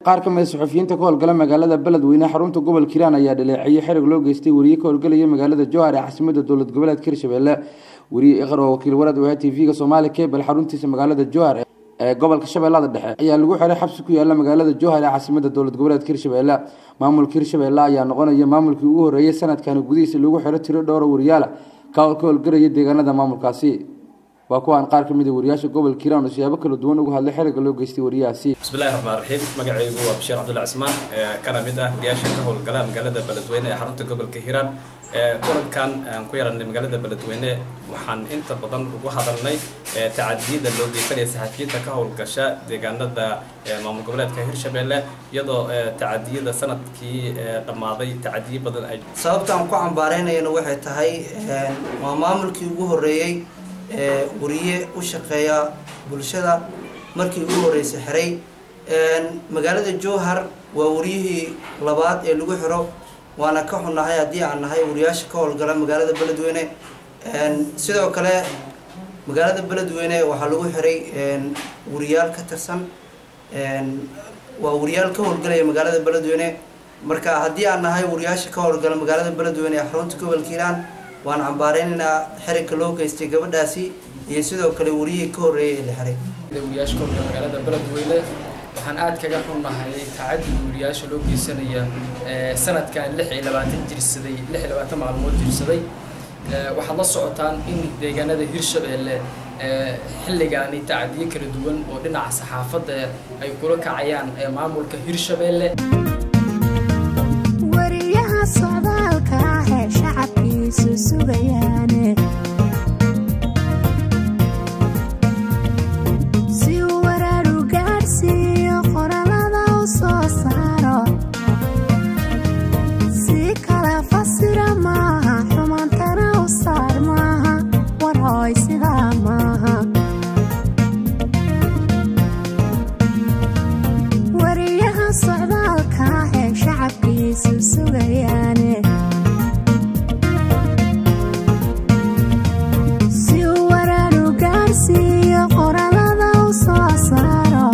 qaar ka mid a saxufiyiinta ka howlgala magaalada beledweyne xarunta gobolka hiiraan ayaa dhaleeceeyey xerig loo geystay wariye ka howlgelaya magaalada jowhar ee caasimadda dowlad goboleedka hirshabelle wariye iqar oo wakiil warad u ah t v-ga soomaali cable xaruntiisa magaalada jowhar ee gobolka shabeellada dhexe ayaa lagu xiray xabsi ku yaala magaalada jowhar ee caasimadda dowlad goboleedka hirshabelle maamulka hirshabelle ayaa noqonaya maamulkii ugu horreeyay sanadkani gudihiisa lagu xiro tiro dhowra wariyaala ka howlgelaya deegaanada maamulkaasi waa kuwaan qaar ka mid a wariyaasha gobolka hiiraan oo siyaabo kala duwan uga hadlay xeriga loo geystay wariyahaasi bismillahi raxmaan raxiim magacaygu waa bashiir cabdulla cismaan kana mid ah wariyaasha ka howlgala magaalada beledweyne ee xarunta gobolka hiiraan kulankan aan ku yaranay magaalada beledweyne waxaan inta badan ugu hadalnay tacadiyada loo geysanaya saxafiyiinta ka howlgasha deegaanada maamul goboleedka hirshabelle iyadoo tacadiyada sanadkii dhammaaday tacadiyo badan ay sababta aan ku cambaaraynayana waxay tahay waa maamulkii ugu horreeyey wariye u shaqeeya bulshada markii ugu horreysay xiray magaalada jowhar waa wariyihii labaad ee lagu xiro waana ka xunnahay haddii aan nahay wariyaasha ka howlgala magaalada beledweyne sidoo kale magaalada beledweyne waxaa lagu xiray wariyaal ka tirsan waa wariyaal ka howlgalaya magaalada beledweyne marka haddii aan nahay wariyaasha ka howlgala magaalada beledweyne ee xarunta gobolka hiiraan waan cambaareynanaa xerigka loo geystay gabadhaasi iyo sidoo kale wariyihii ka horreeyay ee la xiray wariyaasha ka howlgala magaalada beledweyne waxaan aad kaga xunnahay tacadiga wariyaasha loo geysanaya sanadkan lix iyo labaatan jirsaday lix iyo labaatan maalmood jirsaday waxaad la socotaan in deegaanada hirshabelle xilligaani tacadiyo kala duwan oo dhinaca saxaafadda ay kula kacayaan maamulka hirshabelle wariyaha socdaalka ah ee shacabkiisu sugayaane si uu waraar u gaadhsiiyo qorallada u soo saaro si kala fasira maaha xumantana u saar maaha war hooy sidaa maaha wariyaha socdaalka ah ee shacabkiisu sugayaane si uu waraar u gaadhsiiyo qorallada u soo saaro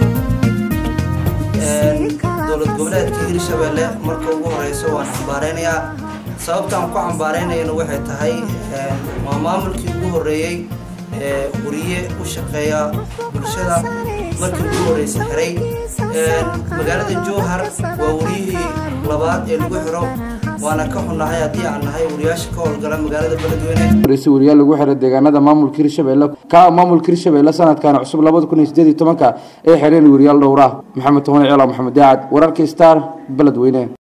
dowlad goboleedka hirshabelle marka ugu horeyso waan cambaareynayaa sababtaan ku cambaaraynayana waxay tahay waa maamulkii ugu horreeyey wariye u shaqeeya bulshada markii ugu horreysay xiray magaalada jowhar waa wariyihii labaad ee lagu xiro waana ka xunnahay haddii aan nahay wariyaasha ka howlgala magaalada beledweyne wareysi wariyaal lagu xiray deegaanada maamulka hirshabelle ka maamulka hirshabelle sanadkan cusub labada kun iyo sideed iyo tobanka ee xireen wariyaal dhowra maxamed tohane ciila maxamed daacad wararka star beledweyne